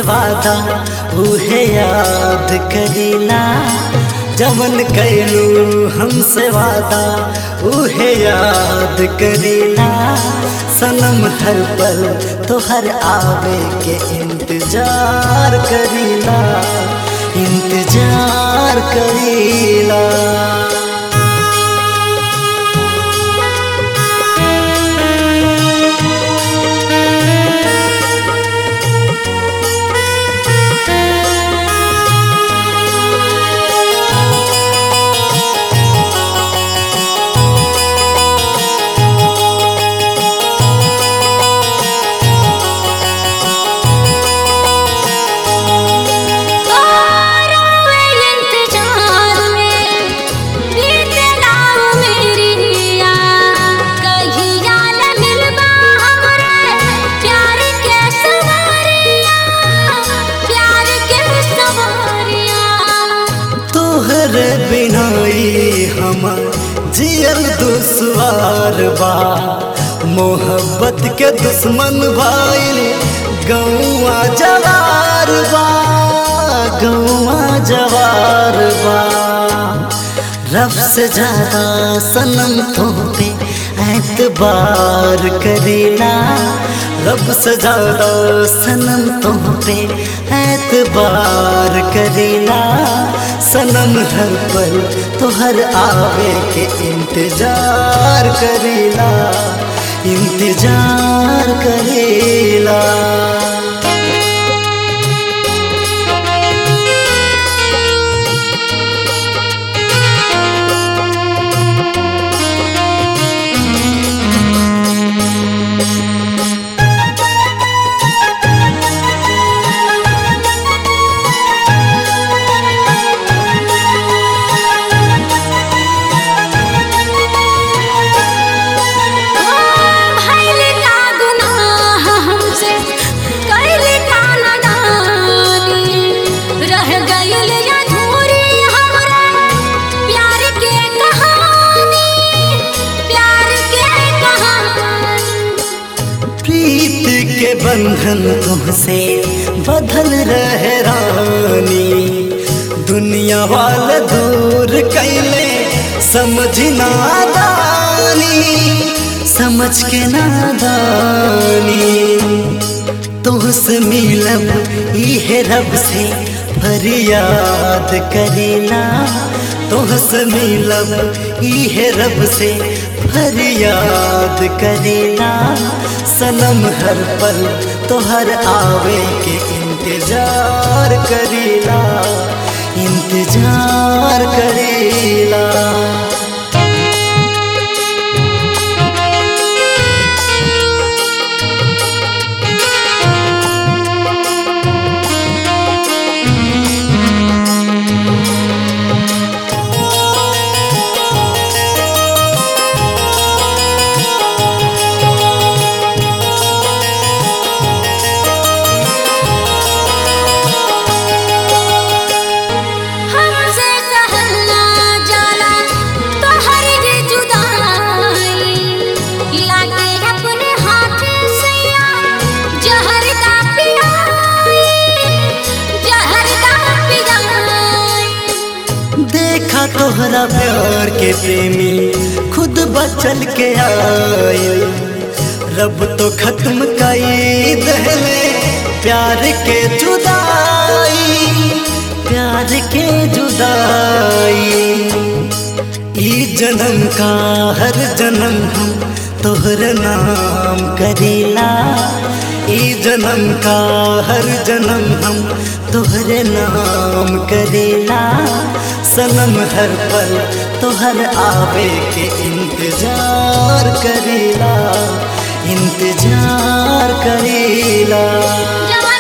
वादा उहे याद करीला जमन कैलू हमसे वादा उहे याद करीला सनम हर पल तोहर आवे के इंतजार करीला इंतजार करीला तोहरे बिनाई हमर जियल दुश्वार बा मोहब्बत के दुश्मन भाई गौआ जवार बा गौआ जवार बा रब से ज्यादा सनम तो पे एतबार करेला रब से ज्यादा सनम तो पे एतबार करेला सनम हर पल तो हर आवे के इंतजार करेला इंतजार करेला के बंधन तुमसे बदल रहे रानी दुनिया वाले दूर कैले समझ नादानी समझ के नादानी तुहसे मिलब इहे रब से फरियाद करेला तुहसे मिलब इहे रब से फरियाद करेला सनम हर पल तोहर आवे के इंतजार करेला इंतजार करेला देखा तोहरा प्यार के प्रेमी खुद बचल के आए रब तो खत्म कई दहले प्यार के जुदाई प्यार के जुदाई ई जन्म का हर जन्म हम तोहर नाम करेला ई जन्म का हर जन्म हम तोहरे नाम करेला सनम हर पल तोहर आवे के इंतजार करेला इंतजार करेला